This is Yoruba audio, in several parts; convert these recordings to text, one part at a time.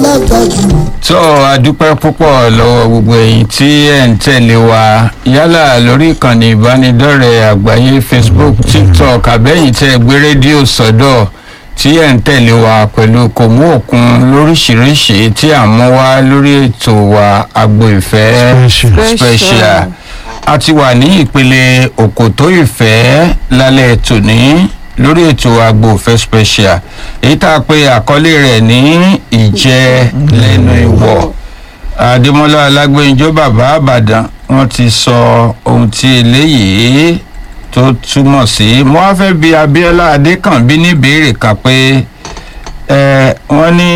dàgbà jù. tó a dúpẹ́ púpọ̀ lọ́wọ́ gbogbo ẹ̀yin tí ẹ̀ ń tẹ̀lé wa yálà lórí ìkànnì ìbánidọ́rẹ̀ẹ́ àgbáyé facebook tiktok àbẹ́yìn tẹ́ ẹ gbé rédíò sọ́dọ̀ tí ẹ̀ ń tẹ̀lé wa pẹ̀lú kòmú òkun lóríṣiríṣi tí à ń mú wá lórí ètò wa agbo ìfẹ́ Special. special a ti wà ní ìpele òkòtó ìfẹ́ lálẹ́ tòní lórí ètò agbo ìfẹ́ special èyí tá a pe àkọlé rẹ̀ ní ìjẹ́ lẹ́nu ìwọ̀ adémọlá alágbèjọ bàbá àbàdàn wọn ti sọ ohun tí eléyìí tó túmọ̀ sí mo wá fẹ́ bi abiola adékànbí ní ìbéèrè kan pé ẹ wọ́n ní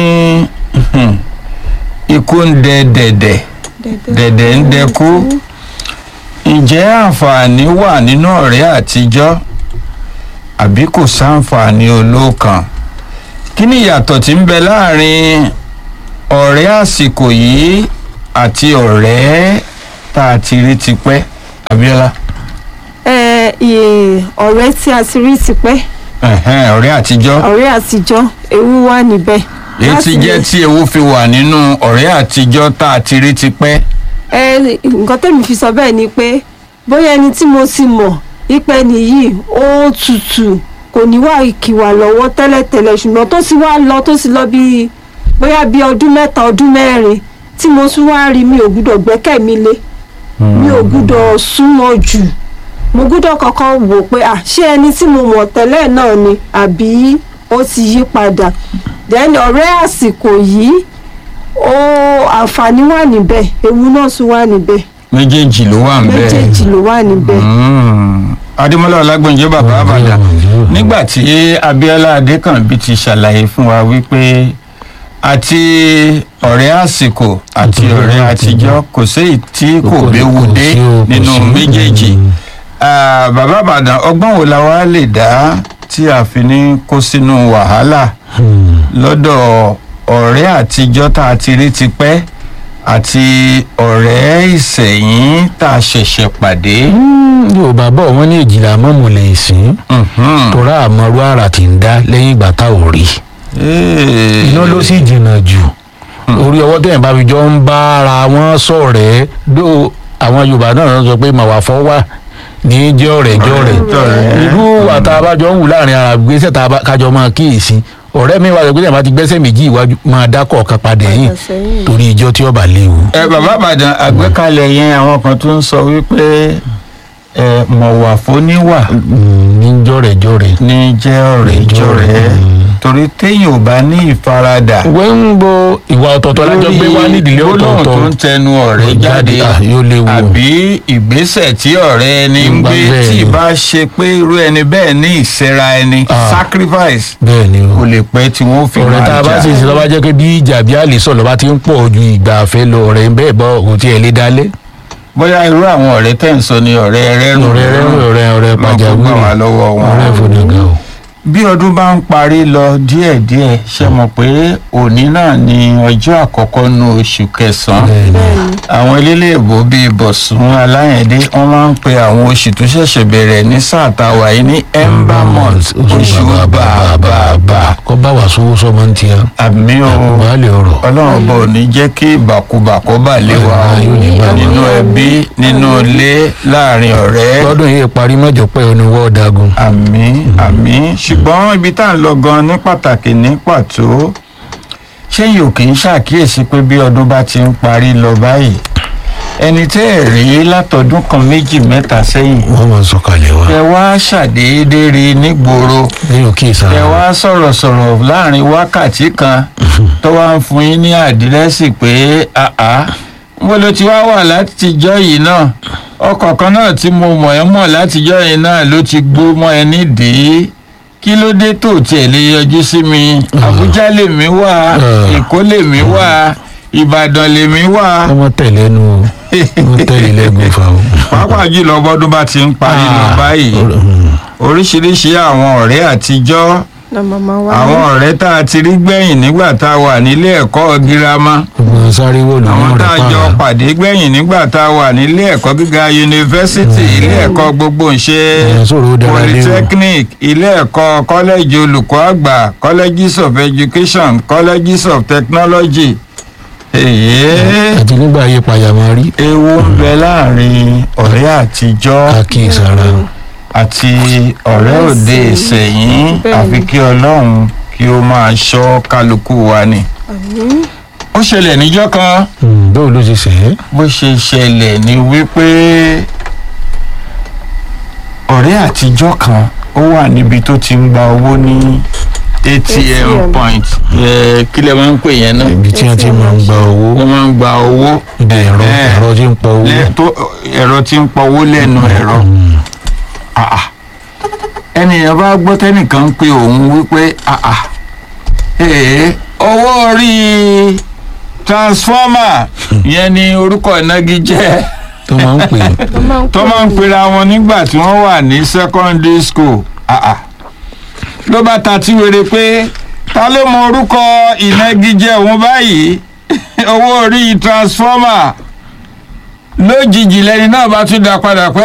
ikú ń dẹ dẹ̀dẹ̀ dẹ̀dẹ̀ ń dẹkú ǹjẹ́ àǹfààní wà nínú ọ̀rẹ́ àtijọ́ àbí kò sáǹfààní olóòkan kí ni ìyàtọ̀ tí ń bẹ láàrin ọ̀rẹ́ àsìkò yìí àti ọ̀rẹ́ tá a ti rí tipẹ́ abiola ẹ iye ọ̀rẹ́ tí a ti rí tipẹ́ ẹ̀hẹ́n, ọ̀rẹ́ àtijọ́ ọ̀rẹ́ àtijọ́ ewu wà níbẹ̀. èyí ti Láti jẹ́ lè- tí ewu fi wà nínú ọ̀rẹ́ àtijọ́ tá a ti rí tipẹ́ ẹ nǹkan tẹ́mi fi sọ bẹ́ẹ̀ ni pé bóyá ẹni tí mo ti mọ̀ ipe nìyí ó tutù kò ní wà ìkìwà lọ́wọ́ tẹ́lẹ̀tẹ́lẹ̀ ṣùgbọ́n tó sì wá lọ tó sì lọ bí bóyá bí ọdún mẹ́ta ọdún mẹ́rin tí mo tún wá rí mi ò gbúdọ̀ gbẹ́kẹ̀ mi lé mi ò gbúdọ̀ súnmọ́ jù mo gbúdọ̀ kọ́kọ́ wò pé à ṣé ẹni tí mo mọ̀ tẹ́lẹ̀ náà ni àbí ó ti yí padà then ọ̀rẹ́ àsìkò yìí ó àǹfààní wà níbẹ̀ ewu náà tún wà níbẹ̀ méjèèjì ló wà ń bẹ́ẹ̀. méjèèjì ló wà níbẹ̀. Mm. adémọlá ọlágbọ̀njẹ́ bàbá àbàdàn nígbà tí abiola adékànbí ti ṣàlàyé fún wa wípé àti ọ̀rẹ́ àsìkò àti ọ̀rẹ́ àtijọ́ kò séyìí tí kò béwu dé sí o, kò nínú sí. méjèèjì Ah, bàbá àbàdàn ọgbọ́n wo la wá lè dá tí a fi ní kó sínú wàhálà lọ́dọ̀ ọ̀rẹ́ àtijọ́ tá a ti rí tipẹ́ àti ọ̀rẹ́ ìsẹ̀yìn tá a ṣẹ̀ṣẹ̀ pàdé. yorùbá bọ̀ wọ́n ní èjìlá mọ́mù lè sìn Mhm. torá àmọ́rú àrà tí ń dá lẹ́yìn ìgbà tá ò rí Ee. iná ló sì jìnnà jù orí ọwọ́ tẹ̀yìn bá fi jọ ń bá ara wọn sọ̀rẹ́ dó àwọn yorùbá náà sọ pé màwá fọ́ wà ní jẹ́ ọ̀rẹ́ jẹ́ ọ̀rẹ́ jọ̀rẹ́. irú àtàbájọ ń wù láàrin ara gbèsè tá a bá- kájọ máa kíyèsí ọ̀rẹ́ mi wà lọ pé tẹ̀yìn bá ti gbẹ́sẹ̀ méjì iwájú máa dákọ̀ kan padà yìí Padà sẹ́yìn. torí ìjọ tí ọba léwu. ẹ bàbá àbàdàn àgbékalẹ̀ yẹn àwọn kan tó ń sọ wípé ẹ mọ̀wà fóníwà ní jọ̀rẹ́ jọ̀rẹ́. ní jẹ́ ọ̀rẹ́ jọ̀rẹ́ torí téèyàn ò bá ní ìfaradà wẹ́ ń bo ìwà ọ̀tọ̀ọ̀tọ̀ lájọ gbé wá nídìílé gbólóhùn tó ń ọ̀tọ̀ọ̀tọ̀ tẹnu ọ̀rẹ́ jáde ah, yóò léwu o. àbí ìgbésẹ̀ tí ọ̀rẹ́ ẹni ń Ìgbà gbé bẹ́ẹ̀ tí ni. ìbá ṣe pé irú ẹni bẹ́ẹ̀ ní ìsẹ́ra ẹni Ah. sacrifice bẹ́ẹ̀ ni o. kò lè pẹ́ tí wọ́n fi ọ̀rẹ́ tá máa a bá sì jà sí lọ́ba jẹ́ pé bí ìjà bí àlè sọ̀rọ̀ bá ti ń pọ̀ ju ìgbà àfẹ́ lọ ọ̀rẹ́ bẹ́ẹ̀ bọ́ kò tiẹ̀ lé dálé. bóyá irú àwọn ọ̀rẹ́ tẹ̀ ń sọ ni ọ̀rẹ́ rẹ́rùn ọ̀rẹ́ rẹ̀ ọ̀rẹ́ ọ̀rẹ́ Ọlọ́run kó gbà wá pàjáwìrì lọ́wọ́ wọn. ọ̀rẹ́ ìfọdàgà o. bí ọdún bá ń parí lọ díẹ̀díẹ̀ ṣe mọ̀ pé òní náà ni ọjọ́ àkọ́kọ́ nu oṣù kẹsàn-án bẹ́ẹ̀ ni bẹ́ẹ̀ni àwọn elélé ìbò bíi bọ̀sùn aláyẹ̀dé wọ́n máa ń pe àwọn oṣù tó ṣẹ̀ṣẹ̀ bẹ̀rẹ̀ ní sáà tá a wà yìí ní ember month oṣù bàbàbà kọ́ bá wà sówó sọ́mọ ń tiẹ̀ àmì o baálé ọ̀rọ̀ ọlọ́run bò ní jẹ́ kí ìbàkúbà kó bà lé wa o Yóò ní bá wa. nínú ẹbí nínú ilé láàrin ọ̀rẹ́ lọ́dún yìí parí mọ́jọ pé oní wọ́ọ̀dàgùn. àmì àmì ṣùgbọ́n ibi tá à ń lọ gan ní pàtàkì ní pàtó ṣé yóò kì í ṣàkíyèsí pé bí ọdún bá ti ń parí lọ báyìí ẹni tẹ́ ẹ̀ rí látọdún kan méjì mẹ́ta sẹ́yìn wọ́n máa ń sọ̀kalẹ̀ wá. ẹ wá ṣàdédé rí nígboro lẹ́yìn òkè ẹ ìsàlẹ̀. wá sọ̀rọ̀ sọ̀rọ̀ láàrin wákàtí kan tó wá ń fún yín ní àdírẹ́sì pé àá mo ló ti wá wà látijọ́ yìí náà ọkọ̀ kan náà tí mo mọ̀ ẹ́ mọ̀ látijọ́ yìí náà ló ti gbó mọ́ ẹ nídìí kí ló dé tó tiẹ̀ lè yọjú sí mi àbújá lèmi wà èkó lèmi wà ìbàdàn lèmi wà ọmọ tẹ̀lé nu o wọ́n tẹ̀lé lẹ́gùn fa o. pàápàá jùlọ bọ́dún bá ti ń parí lọ báyìí oríṣiríṣi àwọn ọ̀rẹ́ àtijọ́ na màmá wa àwọn ọ̀rẹ́ tá a ti rí gbẹ̀yìn nígbà tá a wà nílé ẹ̀kọ́ girama gbogbo sáré wọ̀lú àwọn náà tá a rẹ̀ jọ pààrà. pàdé gbẹ̀yìn nígbà tá a wà nílé ẹ̀kọ́ gíga yunifásitì ilé ẹ̀kọ́ gbogbo ńṣe Èèyàn sọ̀rọ̀ ó dára lé o. polytechnic ilé ẹ̀kọ́ kọ́lẹ́jì olùkọ́ àgbà colleges of education colleges of technology èyí àti nígbà ayé payàmọ́ rí ewu ń bẹ láàrin ọ̀rẹ́ àtijọ́ àkíyèsára àti ọ̀rẹ́ òde ìsẹ̀yìn Bẹ́ẹ̀ni. àfi kí ọlọ́run kí ó máa ṣọ́ kálukú wa ni. àmín ó ṣẹlẹ̀ níjọ́ kan bóun ló ti sẹ́ ẹ́ bó ṣe ṣẹlẹ̀ ni wípé ọ̀rẹ́ àtijọ́ kan ó wà níbi tó ti ń gba owó ní atm ATM. point ẹ, kí lẹ máa ń pè yẹn náà ibi tí wọ́n ti máa ń gba owó wọ́n máa ń gba owó ibi ẹ̀rọ Ẹ̀. ẹ̀rọ tí ń pọ owó lẹ- tó- ẹ̀rọ tí ń pọwó lẹ́nu ẹ̀rọ Ah, ah. ẹnìyàn bá gbọ́ tẹ́nìkan ń pe òun wípé ah, ah, ee, owó orí transformer yẹn ni orúkọ ìnagijẹ tó máa ń pè é tó máa ń tó máa ń pera wọn nígbà tí wọ́n wà ní secondary school Ah, ah. ló bá ta tí wèrè pé ta ló mọ orúkọ ìnagijẹ òun báyìí owó orí transformer lójijì lẹni náà bá tún dá padà pé